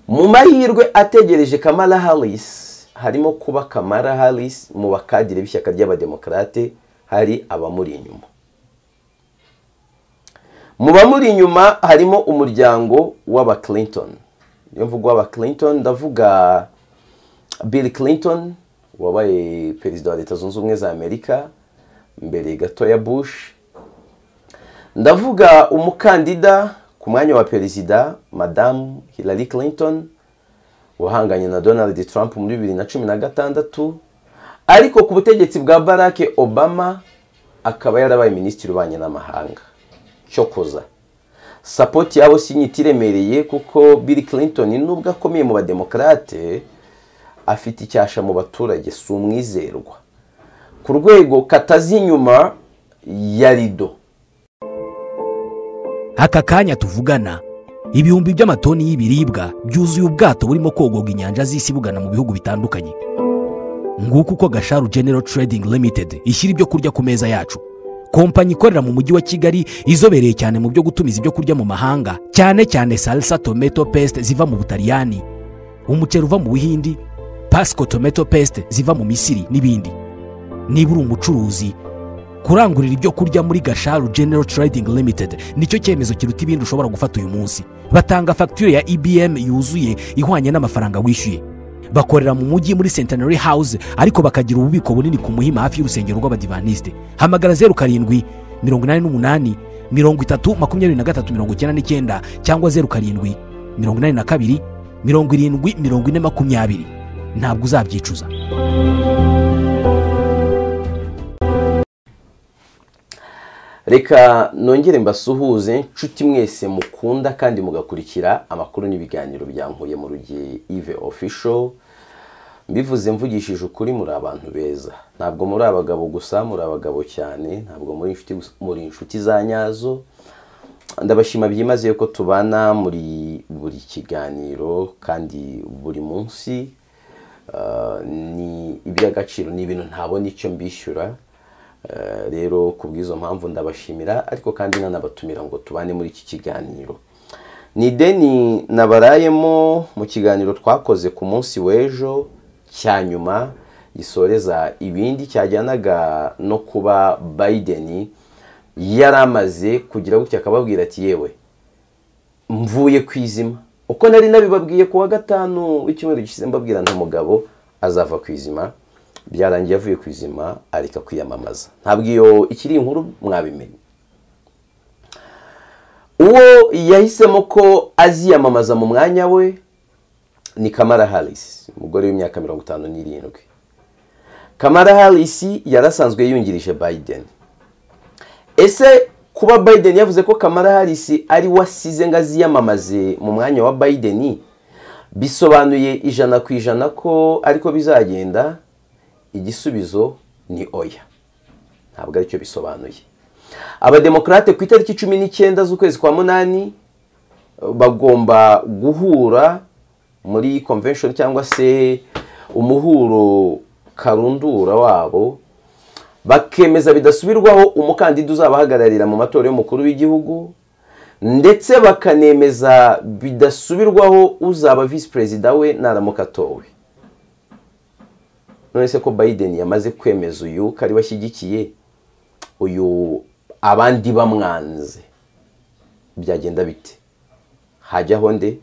mu mahirwe ategereje kamara harisi harimo kuba kamara harisi mu bakadire b'ishyaka ry'abademokarate hari abamuri inyuma mu bamuri inyuma harimo umuryango w'aba Clinton iyo mvuga w'aba Clinton ndavuga Bill Clinton wabaye perezida wa leta zunze ubumwe za amerika mbere gato ya Bush ndavuga umukandida ku mwanya wa perezida madamu Hillary Clinton wahanganye na Donald Trump muri bibiri na cumi na gatandatu ariko ku butegetsi bwa Barack Obama akaba yarabaye minisitiri ubanye n'amahanga cyokoza sapoti yabo sinyita iremereye kuko Bill Clinton nubwo akomeye mu bademokarate afite icyasha mu baturage si umwizerwa ku rwego katazi inyuma ya rido aka kanya tuvugana ibihumbi by'amatoni y'ibiribwa byuzuye ubwato burimo kogoga inyanja z'isi bugana mu bihugu bitandukanye nguko uko gasharu genero trading limited ishyira ibyo kurya ku meza yacu kompanyi ikorera mu mujyi wa kigali izobereye cyane mu byo gutumiza ibyo kurya mu mahanga cyane cyane salsa tomato paste ziva mu butaliyani umuceri uva mu buhindi pasco tomato paste ziva mu misiri n'ibindi niba uri umucuruzi kurangurira ibyo kurya muri gasharu genero trading limited nicyo cyemezo kiruta ibindi ushobora gufata uyu munsi batanga fagitire ya ibm yuzuye ihwanye n'amafaranga wishyuye bakorera mu mujyi muri centenary house ariko bakagira ububiko bunini ku muhima hafi y'urusengero rw'abadivanisite hamagara zeru karindwi mirongo inani n'umunani mirongo itatu makumyabiri na gatatu mirongo icyenda n'icyenda cyangwa zeru karindwi mirongo inani na kabiri mirongo irindwi mirongo ine makumyabiri ntabwo uzabyicuza reka nongere mbasuhuze nshuti mwese mukunda kandi mugakurikira amakuru n'ibiganiro byankuye mu rugihe ive ofisho mbivuze mvugishije ukuri muri abantu beza ntabwo muri abagabo gusa muri abagabo cyane ntabwo muri inshuti muri inshuti za nyazo ndabashima byimazeyo ko tubana muri buri kiganiro kandi buri munsi ni iby'agaciro ni ibintu ntabona icyo mbishyura rero ku bw'izo mpamvu ndabashimira ariko kandi nanabatumira ngo tubane muri iki kiganiro ni ideni nabarayemo mu kiganiro twakoze ku munsi w'ejo cya nyuma gisoreza ibindi cyajyanaga no kuba Biden yari amaze kugira gutya akababwira ati yewe mvuye ku izima uko nari nabibabwiye ku wa gatanu w'icyumweru gishize mbabwira nta mugabo azava ku izima byarangiye avuye ku izima areka kwiyamamaza ntabwo iyo ikiri inkuru mwabimenye uwo yahisemo ko aziyamamaza mu mwanya we ni kamara harisi umugore w'imyaka mirongo itanu n'irindwi kamara harisi yari asanzwe yungirije Biden ese kuba Biden yavuze ko kamara harisi ari we asize ngo aziyamamaze mu mwanya wa Biden bisobanuye ijana ku ijana ko ariko bizagenda igisubizo ni oya ntabwo aricyo bisobanuye abademokarate ku itariki cumi n'icyenda z'ukwezi kwa munani bagomba guhura muri convention cyangwa se umuhuro karundura wabo bakemeza bidasubirwaho umukandida uzabahagararira mu matora y'umukuru w'igihugu ndetse bakanemeza bidasubirwaho uzaba visi perezida we naramuka atowe none se ko Biden yamaze kwemeza uyu ko ari washyigikiye uyu abandi bamwanze byagenda bite hajyaho nde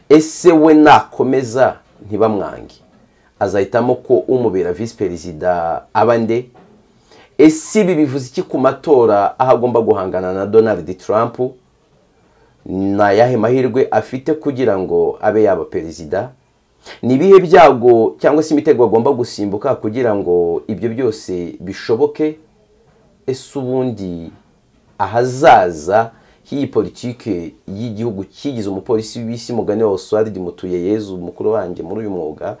ese we nakomeza ntibamwange azahitamo ko umubera visi perezida aba nde ese ibi bivuze iki ku matora aho agomba guhangana na Donald Trump ni ayahe mahirwe afite kugira ngo abe yaba perezida ni ibihe byago cyangwa se imitego agomba gusimbuka kugira ngo ibyo byose bishoboke ese ubundi ahazaza h'iyi politiki y'igihugu kigize umupolisi w'isi mugane wa oswald mutuye yezu mukuru wanjye muri uyu mwuga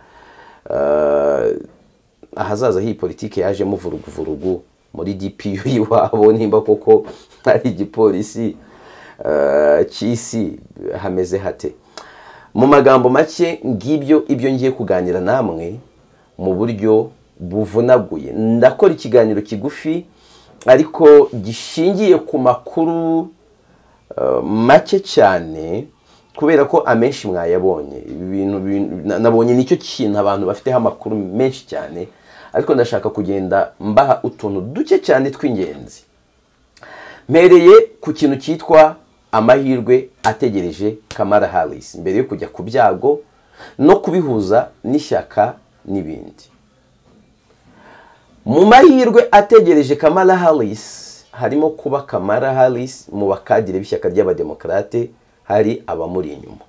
ahazaza h'iyi politiki yajemo vuruguvurugu muri dpu y'iwabo nimba koko ari igipolisi cy'isi hameze hate mu magambo make ngibyo ibyo ngiye kuganira namwe mu buryo buvunaguye ndakora ikiganiro kigufi ariko gishingiye ku makuru make cyane kubera ko amenshi mwayabonye ibi bintu bintu- na- nabonye nicyo kintu abantu bafiteho amakuru menshi cyane ariko ndashaka kugenda mbaha utuntu duke cyane tw'ingenzi mpereye ku kintu cyitwa amahirwe ategereje Kamala Harris mbere yo kujya ku byago no kubihuza n'ishyaka n'ibindi mu mahirwe ategereje Kamala Harris harimo kuba Kamala Harris mu bakadire b'ishyaka ry'abademokarate hari abamuri inyuma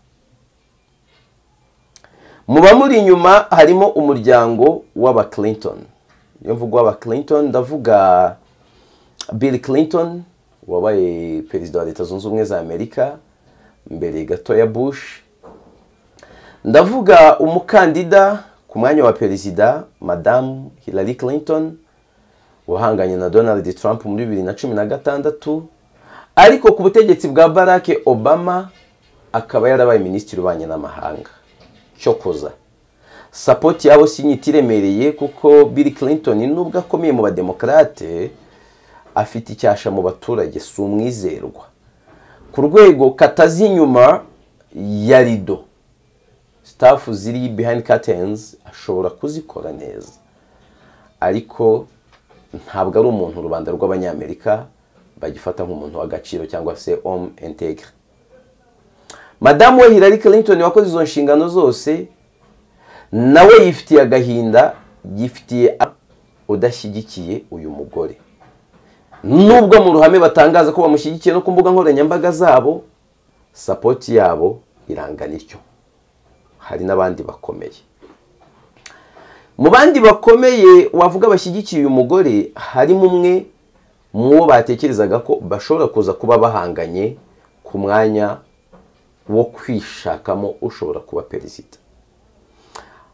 mu bamuri inyuma harimo umuryango w'aba Clinton iyo mvuga w'aba Clinton ndavuga Bill Clinton wabaye perezida wa leta zunze ubumwe za Amerika mbere gato ya Bush ndavuga umukandida ku mwanya wa perezida madamu Hillary Clinton wahanganye na Donald Trump muri bibiri na cumi na gatandatu ariko ku butegetsi bwa Barack Obama akaba yarabaye minisitiri ubanye n'amahanga cyokoza sapoti yabo sinyita iremereye kuko Bill Clinton nubwo akomeye mu bademokarate afite icyasha mu baturage si umwizerwa ku rwego katazi inyuma ya rido sitafu ziri behind curtains ashobora kuzikora neza ariko ntabwo ari umuntu rubanda rw'abanyamerika bagifata nk'umuntu w'agaciro cyangwa se homme integre madamu we Hillary Clinton wakoze izo nshingano zose nawe yifitiye agahinda yifitiye a- udashyigikiye uyu mugore nubwo mu ruhame batangaza ko bamushyigikiye no ku mbuga nkoranyambaga zabo sapoti yabo irangana ityo hari n'abandi bakomeye mu bandi bakomeye wavuga bashyigikiye uyu mugore harimo umwe mu bo batekerezaga ko bashobora kuza kuba bahanganye ku mwanya wo kwishakamo ushobora kuba perezida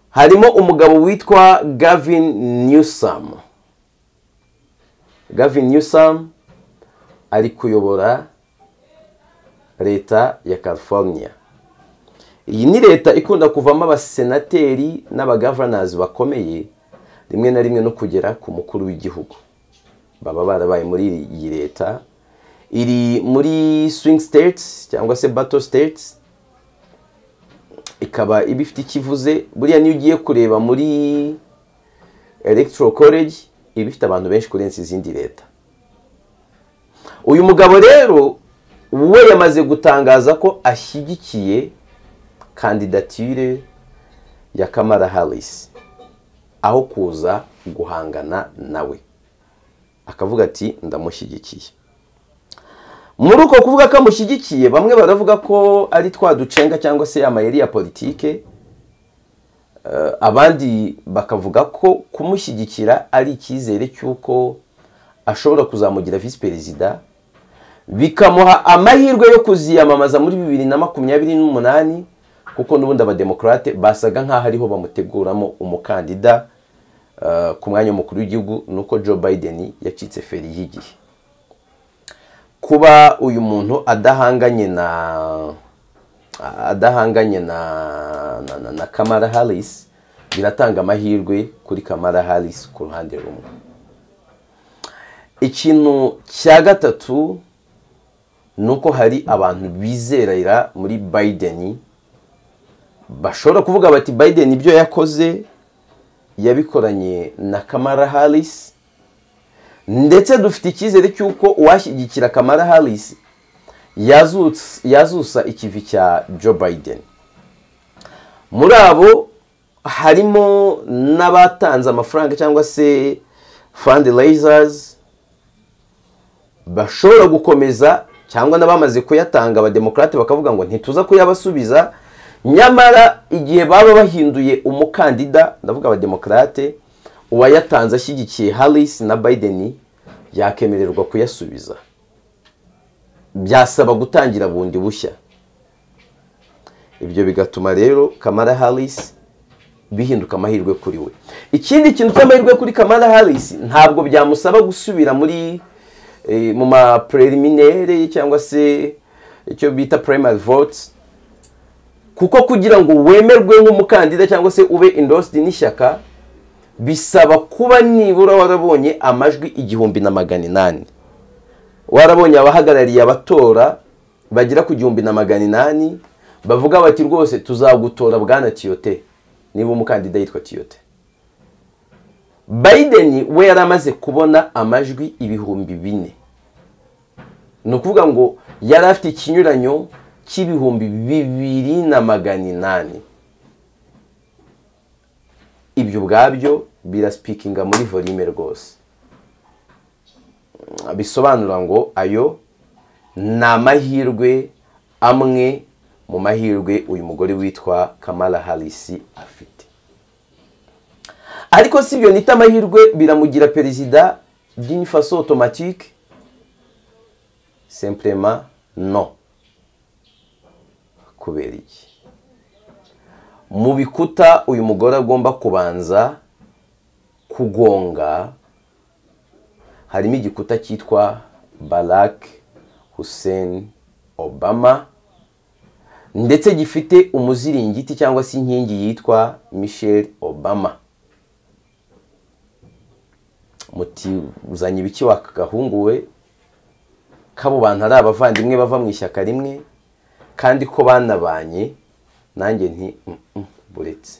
harimo umugabo witwa Gavin Newsom Gavin Newsom ari kuyobora leta ya California iyi ni leta ikunda kuvamo abasenateri n'abagavanazi bakomeye rimwe na rimwe no kugera ku mukuru w'igihugu baba barabaye muri iyi leta iri muri swing states cyangwa se battle states ikaba iba ifite ikivuze buriya niyo ugiye kureba muri electoral college iba ifite abantu benshi kurenza izindi leta uyu mugabo rero we yamaze gutangaza ko ashyigikiye kandidatire ya Kamala Harris aho kuza guhangana nawe akavuga ati ndamushyigikiye muri uko kuvuga ko amushyigikiye bamwe baravuga ko ari twa ducenga cyangwa se amayeri ya politike Eh, abandi bakavuga ko kumushyigikira ari icyizere cy'uko ashobora kuzamugira visi perezida bikamuha amahirwe yo kuziyamamaza muri bibiri na makumyabiri n'umunani kuko n'ubundi abademokarate basaga nk'aho ariho bamuteguramo umukandida eh, ku mwanya w'umukuru w'igihugu ni uko joe biden yacitse feri y'igihe kuba uyu muntu adahanganye na adahanganye na na, na, na kamara harris biratanga amahirwe kuri kamara harris ku ruhande rumwe ikintu cya gatatu ni uko hari abantu bizerera muri Biden bashobora kuvuga bati Biden ibyo yakoze yabikoranye na Kamala Harris ndetse dufite icyizere cy'uko uwashyigikira Kamala Harris yazutsa- yazusa ikivi cya Joe Biden muri abo harimo n'abatanze amafaranga cyangwa se fundraisers bashobora gukomeza cyangwa n'abamaze kuyatanga abademokarate bakavuga ngo ntituza kuyabasubiza nyamara igihe baba bahinduye umukandida ndavuga abademokarate uwayatanze ashyigikiye Harris na Biden yakemererwa kuyasubiza byasaba gutangira bundi bushya ibyo bigatuma rero Kamala Harris bihinduka amahirwe kuri we ikindi kintu cy'amahirwe kuri Kamala Harris ntabwo byamusaba gusubira muri eh, mu ma preliminary cyangwa se icyo bita primary votes kuko kugira ngo wemerwe nk'umukandida cyangwa se ube endorsed n'ishyaka bisaba kuba nibura warabonye amajwi igihumbi na magana inani warabonye abahagarariye abatora bagera ku gihumbi na magana inani bavuga bati rwose tuzagutora bwana tiyote niba umukandida yitwa tiyote Biden we yari amaze kubona amajwi ibihumbi bine ni ukuvuga ngo yari afite ikinyuranyo cy'ibihumbi bibiri na magana inani ibyo ubwabyo birasipikinga muri volume rwose bisobanura ngo ayo ni amahirwe amwe mu mahirwe uyu mugore witwa kamara harisi afite ariko si ibyo nita amahirwe biramugira perezida faso otomatike semplema no kubera iki mu bikuta uyu mugore agomba kubanza kugonga harimo igikuta cyitwa Barack Hussein Obama ndetse gifite umuziringiti cyangwa se inkingi yitwa Michelle Obama muti uzanye ibiki wakagahunguwe kabo bantu ari abavandimwe bava mu ishyaka rimwe kandi ko banabanye nanjye nti buretse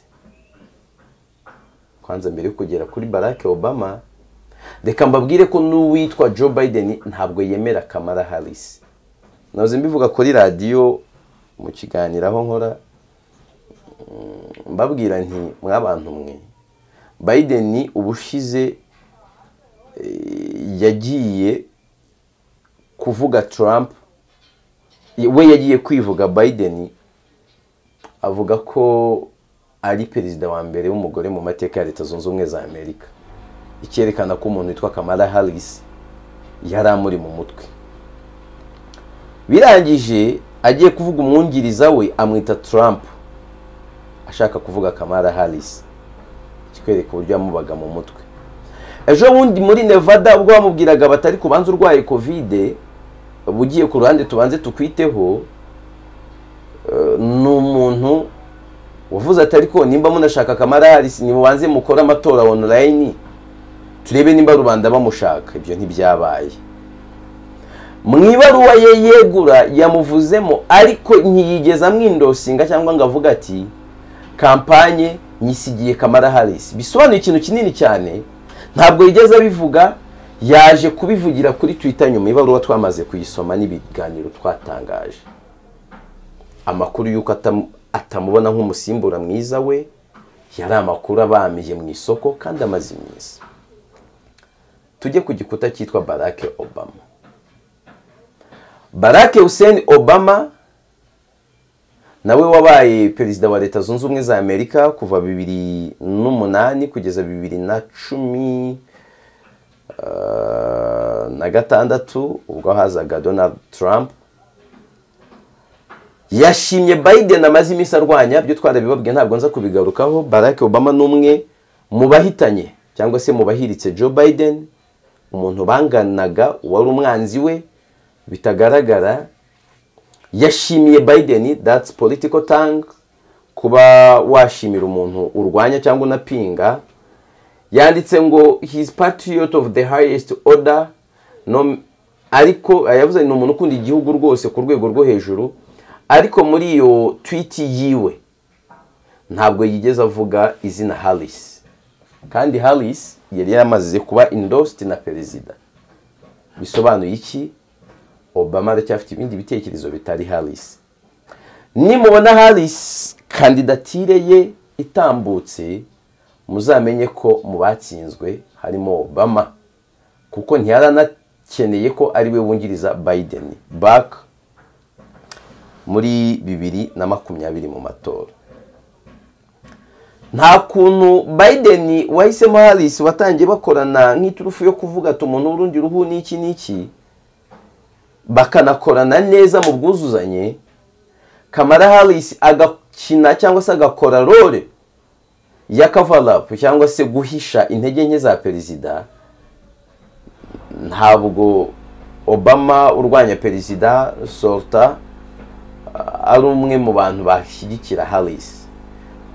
kwanza mbere yo kugera kuri Barack Obama reka mbabwire ko n'uwitwa Joe Biden ntabwo yemera Kamala Harris nahoze mbivuga kuri radiyo mu kiganiro aho nkora mbabwira nti mw'abantu mwe Biden ubushize yagiye kuvuga Trump we yagiye kwivuga Biden avuga ko ari perezida wa mbere w'umugore mu mateka ya leta zunze ubumwe za amerika icyerekana ko umuntu witwa kamara harisi yari amuri mu mutwe birangije agiye kuvuga umwungiriza we amwita Trump ashaka kuvuga kamara harisi kikwereka uburyo yamubaga mu mutwe ejo bundi muri nevada ubwo bamubwiraga batari kubanza urwaye kovide ugiye ku ruhande tubanze tukwiteho ni umuntu wavuze ati ariko nimba munashaka kamara harisi nimubanze mukore amatora onorayini turebe nimba rubanda bamushaka ibyo ntibyabaye mu ibaruwa ye yegura yamuvuzemo ariko ntiyigeze amwindosinga cyangwa ngo avuge ati kampanye nyisigiye kamara harisi bisobanuye ikintu kinini cyane ntabwo yigeze abivuga yaje kubivugira kuri twita nyuma ibaruwa twamaze kuyisoma n'ibiganiro twatangaje amakuru y'uko atamubona nk'umusimbura mwiza we yari amakuru abamiye mu isoko kandi amaze iminsi tujye ku gikuta cyitwa Barack Obama Barack Hussein Obama nawe wabaye perezida wa leta zunze ubumwe za amerika kuva bibiri n'umunani kugeza bibiri na cumi na gatandatu ubwo hazaga Donald Trump yashimye Biden amaze iminsi arwanya byo twarabibabwiye ntabwo nza kubigarukaho Barack Obama n'umwe mu bahitanye cyangwa se mu bahiritse Joe Biden umuntu banganaga wari umwanzi we bitagaragara yashimiye Biden that's political tongue kuba washimira umuntu urwanya cyangwa unapinga yanditse ngo his patriot of the highest order no ariko yavuze ni umuntu ukunda igihugu rwose ku rwego rwo hejuru ariko muri iyo twiti yiwe ntabwo yigeze avuga izina harisi kandi harisi yari yamaze kuba indositi na perezida bisobanuye iki obama aracyafite ibindi bitekerezo bitari harisi nimubona harisi kandidatire ye itambutse muzamenye ko mu batsinzwe harimo obama kuko ntiyaranakeneye ko ari we wungiriza Biden baka muri bibiri na makumyabiri mu matora nta kuntu Biden wahisemo harisi watangiye bakorana nk'iturufu yo kuvuga ati umuntu w'urundi ruhu n'iki n'iki bakanakorana neza mu bwuzuzanye kamara harisi agakina cyangwa se agakora role ya kavarapu cyangwa se guhisha intege nke za perezida ntabwo obama urwanya perezida sorta ari umwe mu bantu bashyigikira harisi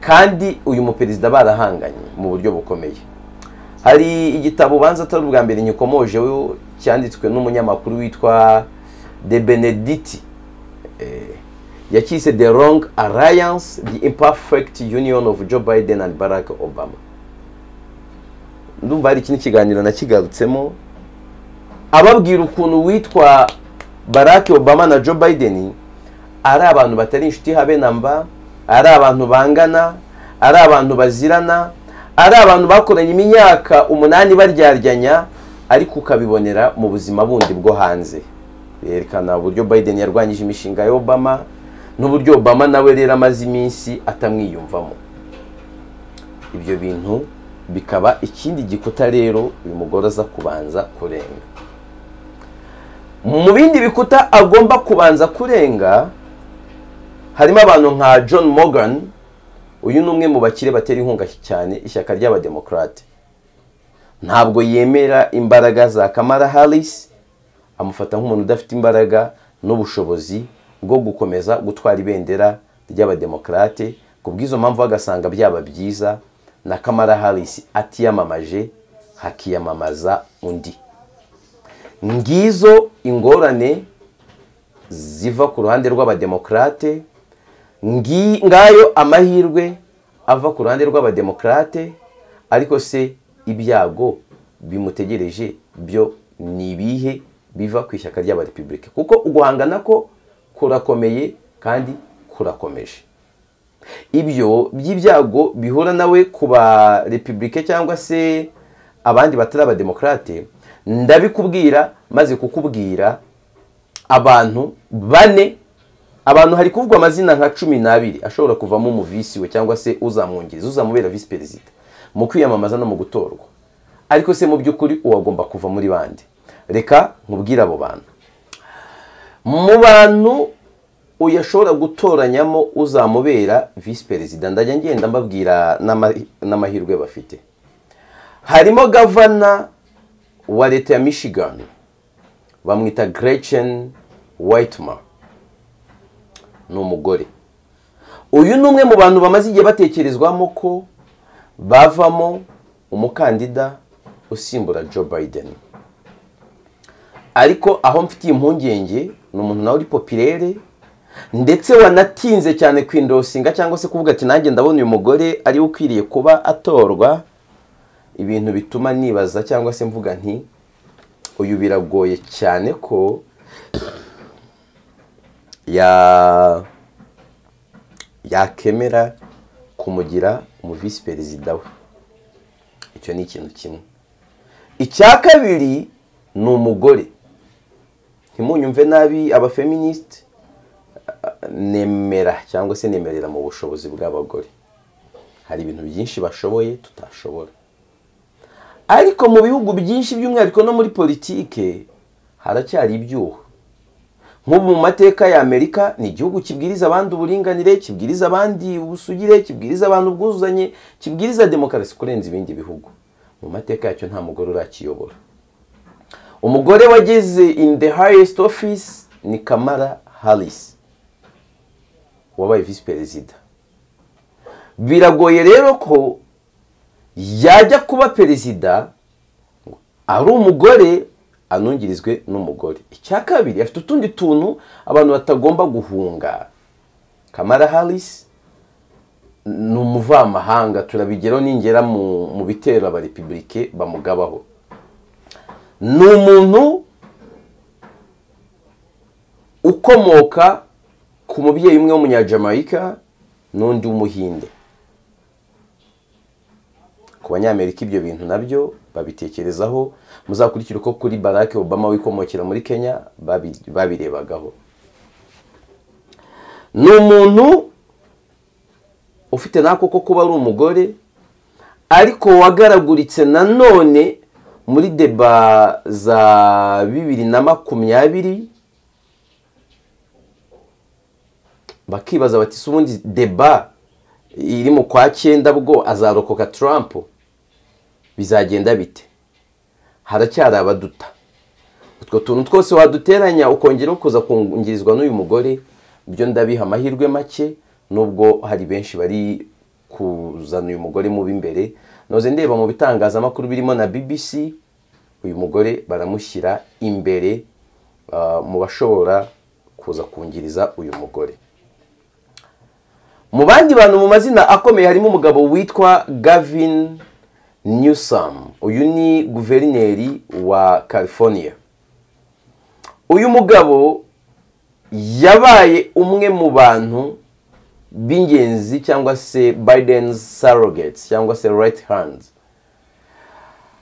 kandi uyu muperezida barahanganye mu buryo bukomeye hari igitabo ubanza atari ubwa mbere nyikomoje cyanditswe n'umunyamakuru witwa de benediti yakise the wrong alliance the imperfect union of joe biden and barack obama ndumva hari ikindi kiganiro nakigarutsemo ababwira ukuntu witwa barack obama na joe biden ari abantu batari inshuti habe na mba ari abantu bangana ari abantu bazirana ari abantu bakoranye imyaka umunani baryaryanya ariko ukabibonera mu buzima bundi bwo hanze yerekana uburyo biden yarwanyije imishinga ya obama n'uburyo obama nawe rero amaze iminsi atamwiyumvamo ibyo bintu bikaba ikindi gikuta rero uyu mugore aza kubanza kurenga mu bindi bikuta agomba kubanza kurenga harimo abantu nka john morgan uyu ni umwe mu bakire batera inkunga cyane ishyaka ry'abademokarate ntabwo yemera imbaraga za kamara harris amufata nk'umuntu udafite imbaraga n'ubushobozi bwo gukomeza gutwara ibendera ry'abademokarate ku bw'izo mpamvu bagasanga byaba byiza na kamara harris atiyamamaje hakiyamamaza undi ngizo ingorane ziva ku ruhande rw'abademokarate ngayo amahirwe ava ku ruhande rw'abademokarate ariko se ibyago bimutegereje byo ni ibihe biva ku ishyaka ry'abarepubulika kuko uguhangana ko kurakomeye kandi kurakomeje ibyo by'ibyago bihura nawe ku ba repubulika cyangwa se abandi batari abademokarate ndabikubwira maze kukubwira abantu bane abantu hari kuvugwa amazina nka cumi n'abiri ashobora kuvamo umuvisi we cyangwa se uzamwungiriza uzamubera visi perezida mu kwiyamamaza no mu gutorwa ariko se mu by'ukuri uwagomba kuva muri bande reka nkubwire abo bantu mu bantu uyashobora gutoranyamo uzamubera visi perezida ndajya ngenda mbabwira n'amahirwe bafite harimo gavana wa leta ya michigan bamwita Gretchen Whitmer ni umugore uyu ni umwe mu bantu bamaze igihe batekerezwamo ko bavamo umukandida usimbura Joe Biden ariko aho mfitiye impungenge ni umuntu nawe uri popirere ndetse wanatinze cyane kwindosinga cyangwa se kuvuga ati nanjye ndabona uyu mugore ariwe ukwiriye kuba atorwa ibintu bituma nibaza cyangwa se mvuga nti uyu biragoye cyane ko yakemera kumugira mu visi perezida we icyo ni ikintu kimwe icya kabiri ni umugore ntimunyumve nabi abafeministe nemera cyangwa se nemerera mu bushobozi bw'abagore hari ibintu byinshi bashoboye tutashobora ariko mu bihugu byinshi by'umwihariko no muri politike haracyari ibyuho nk'ubu mu mateka ya amerika ni igihugu kibwiriza abandi uburinganire kibwiriza abandi ubusugire kibwiriza abantu ubwuzuzanye kibwiriza demokarasi kurenza ibindi bihugu mu mateka yacyo nta mugore urakiyobora umugore wageze in the highest office ni kamara harris wabaye visi perezida biragoye rero ko yajya kuba perezida ari umugore anungirizwe n'umugore icya kabiri afite utundi tuntu abantu batagomba guhunga kamara harris ni umuvamahanga turabigeraho ningera mu bitero abarepubulike bamugabaho ni umuntu ukomoka ku mubyeyi umwe w'umunyajamayika n'undi w'umuhinde ku banyamerika ibyo bintu nabyo babitekerezaho muzakurikira uko kuri barack obama wikomokera muri kenya babirebagaho ni umuntu ufite n'ako ko kuba ari umugore ariko wagaraguritse nanone muri deba za bibiri na makumyabiri bakibaza bati si ubundi deba iri mu kwa cyenda bwo azarokoka Trump bizagenda bite haracyari abaduta utwo tuntu twose waduteranya ukongera kuza kungirizwa n'uyu mugore byo ndabiha amahirwe make nubwo hari benshi bari kuzana uyu mugore mubi imbere noze ndeba mu bitangazamakuru birimo na BBC uyu mugore baramushyira imbere mu bashobora kuza kungiriza uyu mugore mu bandi bantu mu mazina akomeye harimo umugabo witwa gavin newsom uyu ni guverineri wa california uyu mugabo yabaye umwe mu bantu b'ingenzi cyangwa se biden's surrogates cyangwa se right hand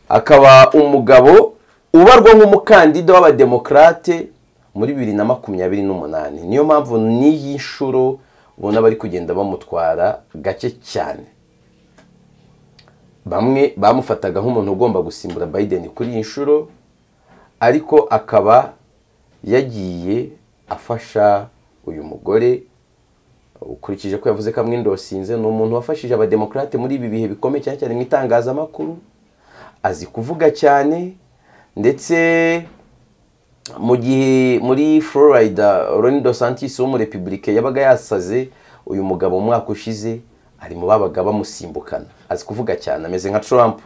akaba umugabo ubarwa nk'umukandida w'abademokarate muri bibiri na makumyabiri n'umunani niyo mpamvu n'iyi nshuro ubona bari kugenda bamutwara gake cyane bamwe bamufataga nk'umuntu ugomba gusimbura Biden kuri iyi nshuro ariko akaba yagiye afasha uyu mugore ukurikije ko yavuze ko amwindosinze ni umuntu wafashije abademokarate muri ibi bihe bikomeye cyane cyane mu itangazamakuru azi kuvuga cyane ndetse mu gihe muri florida Ron DeSantis w'umurepubulike yabaga yasaze uyu mugabo umwaka ushize ari mu babaga bamusimbukana azi kuvuga cyane ameze nka Trump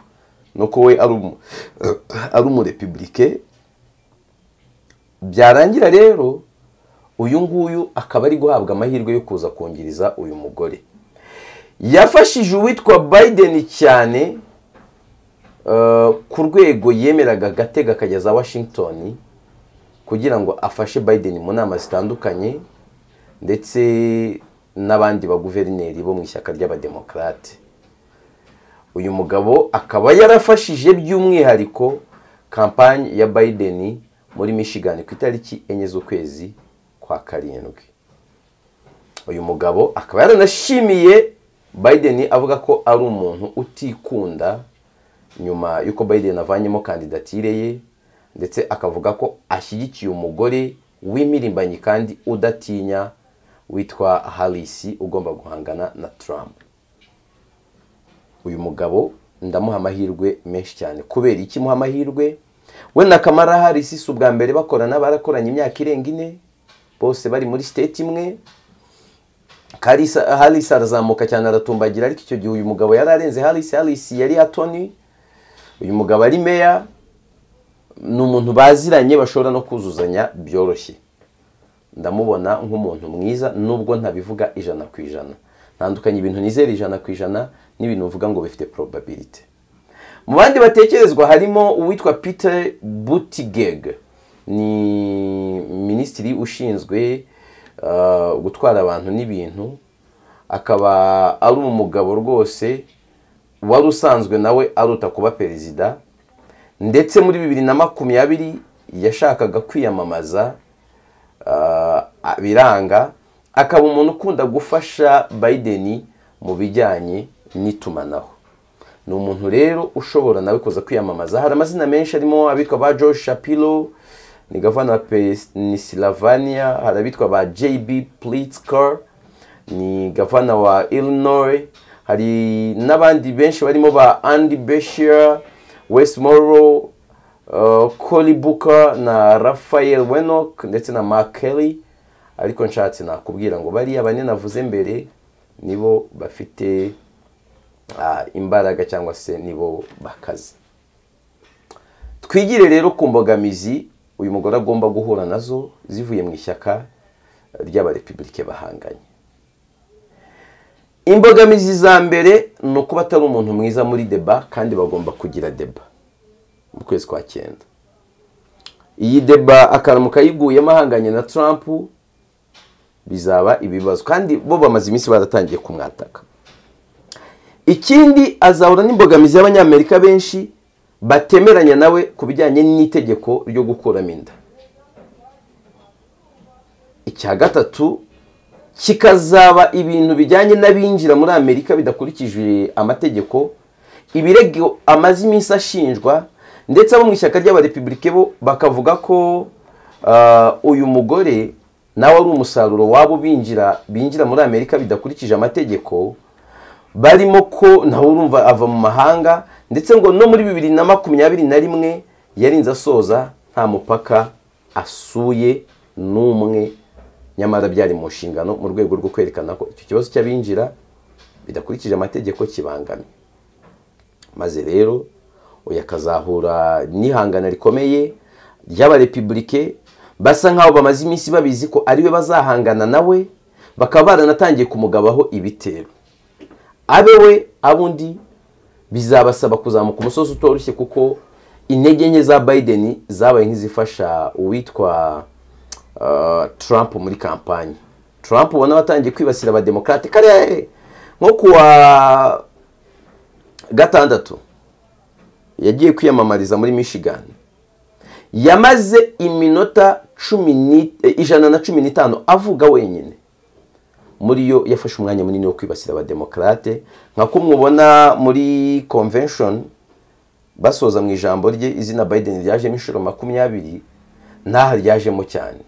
nuko we ari umurepubulike byarangira rero uyu nguyu akaba ari guhabwa amahirwe yo kuza kongereza uyu mugore yafashije uwitwa Biden cyane ku rwego yemeraga agatega akageza Washington kugira ngo afashe Biden mu nama zitandukanye ndetse n'abandi baguverineri bo mu ishyaka ry'abademokarate uyu mugabo akaba yarafashije by'umwihariko kampani ya Biden muri Michigan ku itariki enye z'ukwezi kwa karindwi uyu mugabo akaba yaranashimiye Biden avuga ko ari umuntu utikunda nyuma y'uko Biden avanyemo kandidatire ye ndetse akavuga ko ashyigikiye umugore w'impirimbanyi kandi udatinya witwa harisi ugomba guhangana na Trump uyu mugabo ndamuha amahirwe menshi cyane kubera iki muha amahirwe we na kamara harisi si ubwa mbere bakorana barakoranye imyaka irenga ine bose bari muri state imwe harisi arazamuka cyane aratumbagira ariko icyo gihe uyu mugabo yari arenze harisi harisi yari atoni uyu mugabo ari meya ni umuntu baziranye bashobora no kuzuzanya byoroshye ndamubona nk'umuntu mwiza nubwo ntabivuga ijana ku ijana ntandukanye ibintu nizera ijana ku ijana n'ibintu uvuga ngo bifite probability mu bandi batekerezwa harimo uwitwa Peter Buttigieg ni minisitiri ushinzwe gutwara abantu n'ibintu akaba ari umugabo rwose wari usanzwe nawe aruta kuba perezida ndetse muri bibiri na makumyabiri yashakaga kwiyamamaza biranga akaba umuntu ukunda gufasha Biden mu bijyanye n'itumanaho ni umuntu rero ushobora nawe kuza kwiyamamaza hari amazina menshi arimo abitwa ba George Shapiro ni gavana Pennsylvania hari abitwa ba JB Pritzker ni gavana wa Illinois hari n'abandi benshi barimo ba Andy Beshear Westmoro Cory Booker na Raphael Wenock ndetse na Mark Kelly ariko nshatse nakubwira ngo bariya bane navuze mbere nibo bafite imbaraga cyangwa se nibo bakaze twigire rero ku mbogamizi uyu mugore agomba guhura nazo zivuye mu ishyaka ry'abarepubulike bahanganye imbogamizi za mbere ni ukuba atari umuntu mwiza muri deba kandi bagomba kugira deba mu kwezi kwa cyenda iyi deba akantu kayiguyemo ahanganye na Trump bizaba ibibazo kandi bo bamaze iminsi baratangiye kumwataka ikindi azahura n'imbogamizi y'abanyamerika benshi batemeranya nawe ku bijyanye n'itegeko ryo gukuramo inda icya gatatu kikazaba ibintu bijyanye n'abinjira muri amerika bidakurikije amategeko ibirego amaze iminsi ashinjwa ndetse abo mu ishyaka ry'abarepubulike bo bakavuga ko uyu mugore nawe ari umusaruro wabo binjira binjira muri amerika bidakurikije amategeko barimo ko nawe urumva ava mu mahanga ndetse ngo no muri bibiri na makumyabiri na rimwe yarinze asoza nta mupaka asuye n'umwe nyamara byari mu nshingano mu rwego rwo kwerekana ko icyo kibazo cy'abinjira bidakurikije amategeko kibangamye maze rero uyu akazahura n'ihangana rikomeye ry'abarepubulike basa nkaho bamaze iminsi babizi ko ariwe bazahangana nawe bakaba baranatangiye kumugabaho ibitero abe we abo undi bizabasaba kuzamuka umusozi utoroshye kuko intege nke za Biden zabaye nk'izifasha uwitwa uh, Trump muri kampanye Trump ubona watangiye kwibasira abademokarate kare nko kuwa gatandatu yagiye kwiyamamariza muri Michigan yamaze iminota cumi ni- eh, ijana na cumi n'itanu avuga wenyine muri yo yafashe umwanya munini wo kwibasira abademokarate nka ko mubona muri convention basoza mu ijambo rye izina Biden ryajemo inshuro makumyabiri n'aha ryajemo cyane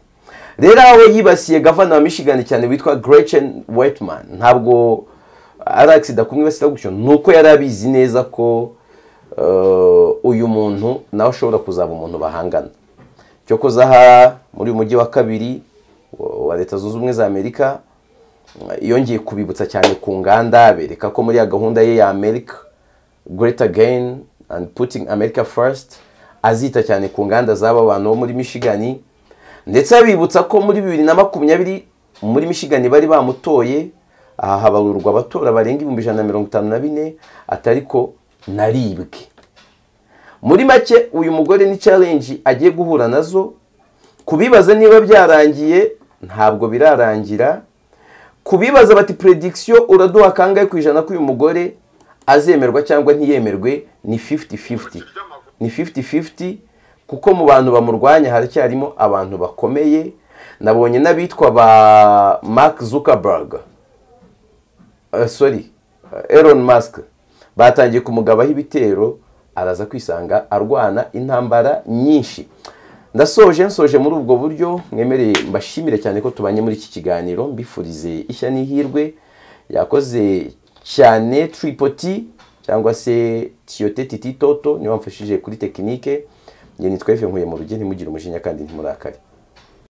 rero aho yibasiye gavana wa Michigan cyane witwa Gretchen Whitman ntabwo ari agisida kumwibasira gutyo ni uko yari abizi neza ko eh, uyu muntu nawe ashobora kuzaba umuntu bahangana cyo kuzaha muri uyu mujyi wa kabiri wa leta zunze ubumwe za amerika yongeye kubibutsa cyane ku nganda bereka ko muri ya gahunda ye ya amerika great again and putting america first azita cyane ku nganda z'aba bantu bo muri michigan ndetse abibutsa ko muri bibiri na makumyabiri muri michigan bari bamutoye aha habarurwa abatora barenga ibihumbi ijana na mirongo itanu na bine atari ko naribwe muri make uyu mugore ni challenge agiye guhura nazo kubibaza niba byarangiye ntabwo birarangira kubibaza bati prediction uraduha kangahe ku ijana ko uyu mugore azemerwa cyangwa ntiyemerwe ni 50-50 ni 50-50 kuko mu bantu bamurwanya haracyarimo abantu bakomeye nabonye n'abitwa ba Mark Zuckerberg Eh, sorry eh, Elon Musk batangiye kumugabaho ibitero araza kwisanga arwana intambara nyinshi ndasoje nsoje muri ubwo buryo mwemereye mbashimire cyane ko tubanye muri iki kiganiro mbifurize ishya n'ihirwe yakoze cyane tripoti cyangwa se tiyote titi toto niwe wamfashije kuri tekinike nge nitwa efe nkuye mu rugero ntimugire umujinya kandi ntimurakare